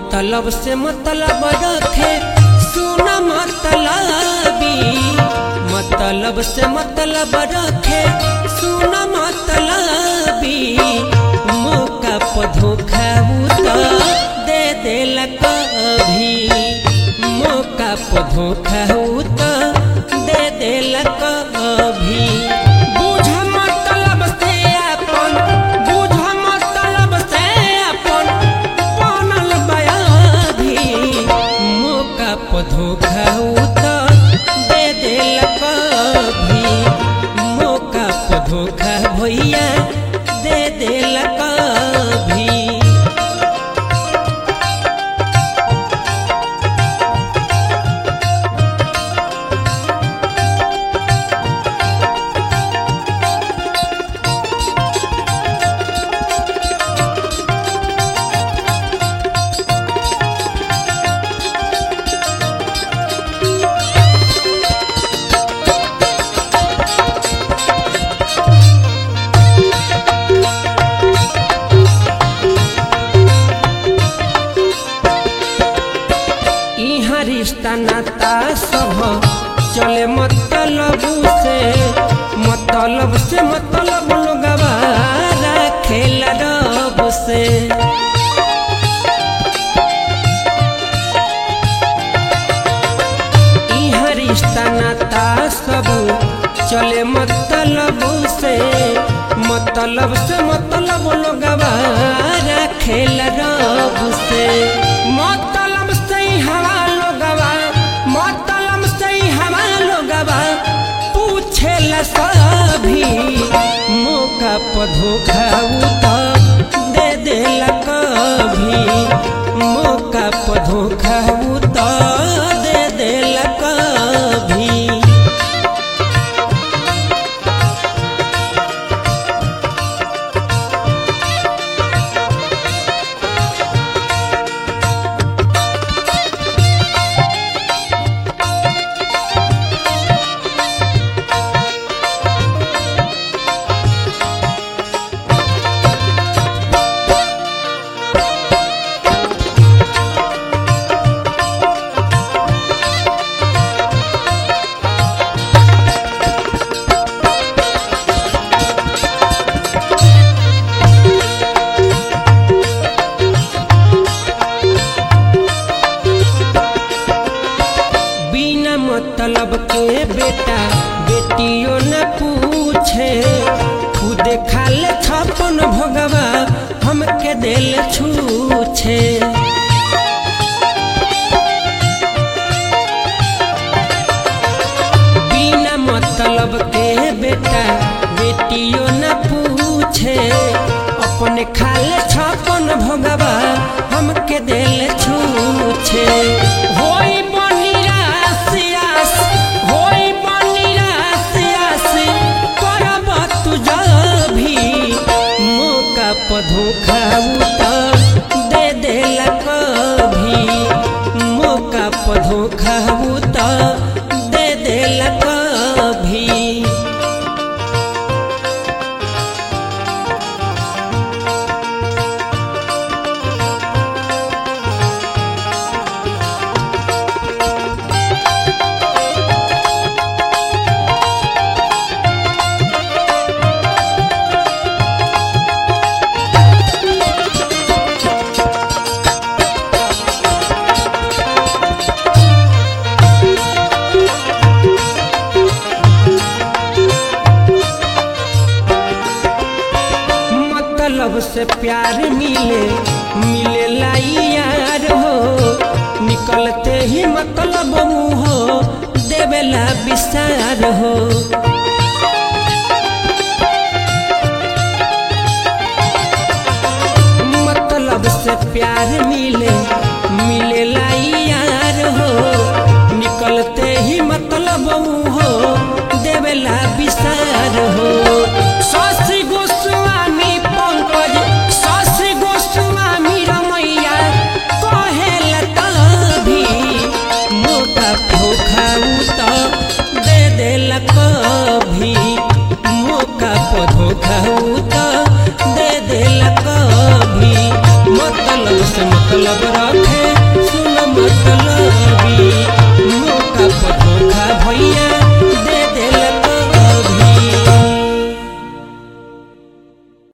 मतलब से मतलब रखे सुना मतलबी मतलब से मतलब रखे सुना मतलबी मौका पर धोखा उ तो दे देला कभी मौका पर धोखा उ तो दे देला कभी बुझ मतलब से अपन बुझ मतलब से अपन बनल बयाधी मौका पर धोखा उ तो दे देला कभी मौका पर धोखा भैया दे देला कभी इहाँ रिश्ता नाता सब चले मतलब से मतलब से मतलब लोगवा खेला रब से इहाँ रिश्ता नाता सब चले मतलब से मतलब से मतलब लोगवा खेला रब से मतलब से ही हवा लोगवा मतलब से ही हवा लोगवा पूछेला सभी मौका पर धोखा उ तो दे देला कभी मौका पर धोखा उ तो दे देला कभी बिना मतलब के बेटा बेटियों न पूछे खुद खाल छपन भोगवा हमके दिल छूछे बिना मतलब के बेटा बेटियों न पूछे अपने खाल छपन भोगवा हमके दिल छूछे होई बनी रासियास होई बनी रासियास करब तू भी मौका पर धोखा उ तो दे देला कभी मौका पर धोखा उ तो दे देला कभी मतलब से प्यार मिले मिले लाई यार हो निकलते ही मतलब मुँह हो देवेला विसार हो मतलब से प्यार मिले मिले लाई यार हो निकलते ही मतलब मुँह हो देवेला विसार हो शशि गोस्वामी पंकज शशि गोस्वामी रमैया कहेला तभी मौका धोखा उ तो दे देला कभी मौका पर धोखा उ तो दे देला कभी मतलब से मतलब रह